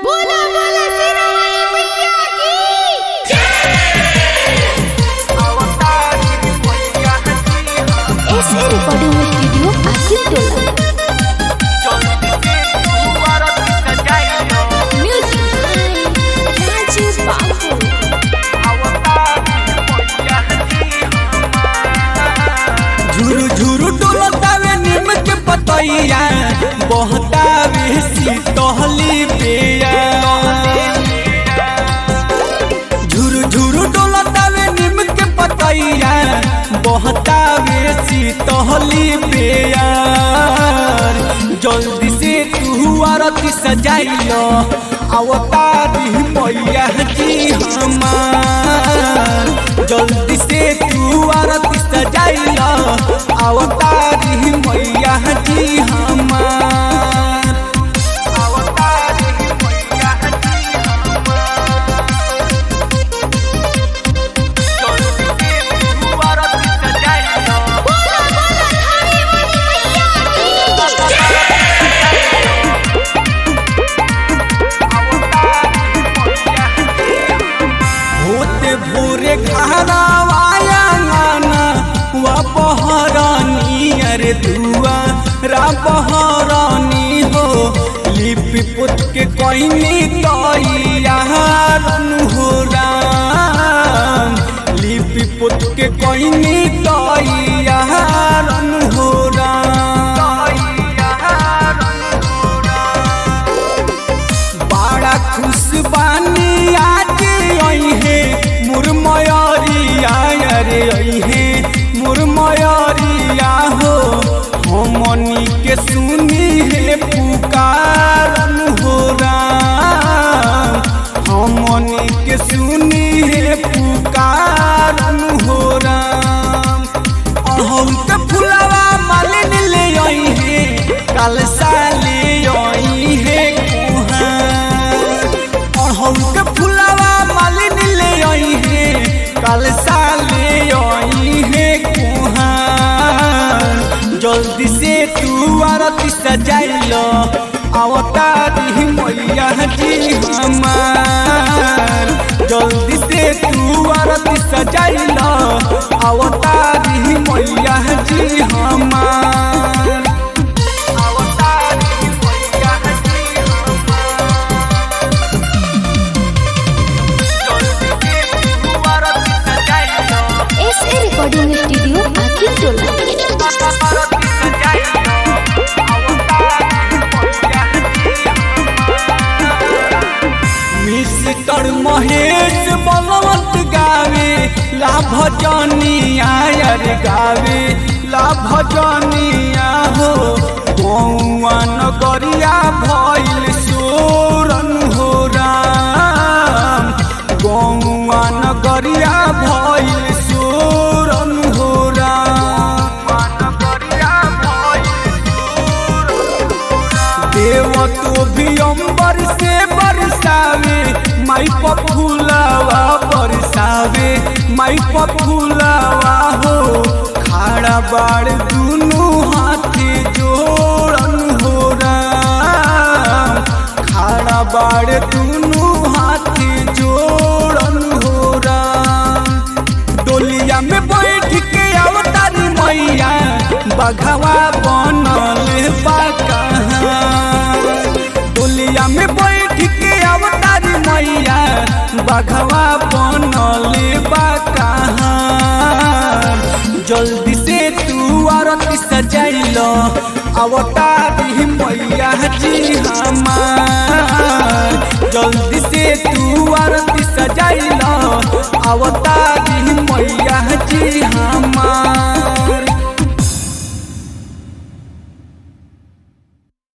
बोला बोला सिरामणि मैया की एसए रिकॉर्डिंग स्टूडियो आसिफ टोला म्यूजिक राजू बाबू झुरु झुरु डोलतावे निम के पतैया बहतावे शीतहली पेया झुरु झुरु डोलतावे निम के पतैया बहतावे शीतहली पेया जल्दी से तू आरती सजाइलो अवतारी मैया जी हमार जल्दी से तू आरती सजाइलो अवतारी मैया जी हमार अवतारी मैया जी हमार जल्दी से तू आरती सजाइलो बोला बोला धारीवाली मैया की होते भोरे घरवाया गाना वा बहरानी अरे दुआ रा बहरानी हो लिपि पुत के कहनी तैयारन हो राम लिपि पुत के कहनी तैयारन हो राम बड़ा खुश बानी आज अहे मुरमयरिया अरे अहे मुरमयरिया हो हमनी के सुनी है पुकारन हो राम हमनी के सुनी है पुकारन हो राम अहम के फुलवा मालिन ले आई है कल साले आई है कुहार अहम के फुलवा मालिन ले आई है कल साले आई है कुहार जल्दी से तू आरती सजाइलो अवतारी मैया जी हमार जल्दी से तू आरती सजाइलो अवतारी मैया जी हमार अवतारी मैया जी हमार एसए रिकॉर्डिंग स्टूडियो आसिफ टोला मिस्टर महेश बलवंत गावे लाभ जनिया यार गावे लाभ जनिया हो गौआ नगरिया भइल सोरन हो राम गौआ नगरिया भइल सोरन हो राम नगरिया देव तो भी अंबर से बरसावे माई पफुलावा बरसावे माई पफुलावा हो खाड़ा बाड़ दुनू हाथे जोड़न हो राम खाड़ा बाड़ दुनू हाथे जोड़न हो राम डोलिया में बैठ के अवतारी मैया बघवा बनल बा कहाँ डोलिया में बैठ के अवतारी मैया बघवा बनल बा कहाँ जल्दी से तू आरती सजाइलो अवतारी मैया जी हमार जल्दी से तू आरती सजाइलो अवतारी मैया जी हमार